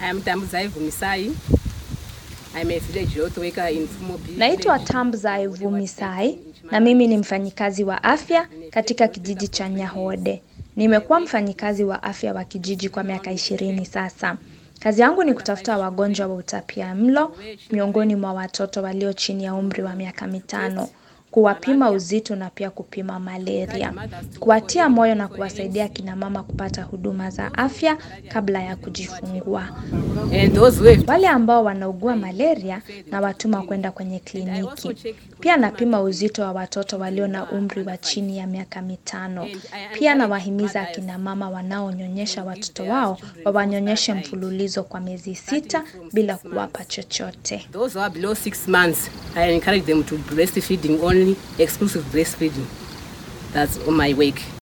I am Tambuza Vumisai. I'm a village health worker in Fumobi. Naitwa Tambza Evumisai na mimi ni mfanyikazi wa afya katika kijiji cha Nyahode. Nimekuwa mfanyikazi wa afya wa kijiji kwa miaka ishirini sasa. Kazi yangu ni kutafuta wagonjwa wa utapia mlo miongoni mwa watoto walio chini ya umri wa miaka mitano, kuwapima uzito na pia kupima malaria, kuwatia moyo na kuwasaidia kina mama kupata huduma za afya kabla ya kujifungua. And those who have Wale ambao wanaugua malaria na watuma kwenda kwenye kliniki. Pia napima uzito wa watoto walio na umri wa chini ya miaka mitano. Pia nawahimiza akina mama wanaonyonyesha watoto wao wawanyonyeshe mfululizo kwa miezi sita bila kuwapa chochote. those who are below six months, I encourage them to breastfeeding only, exclusive breastfeeding. That's my work.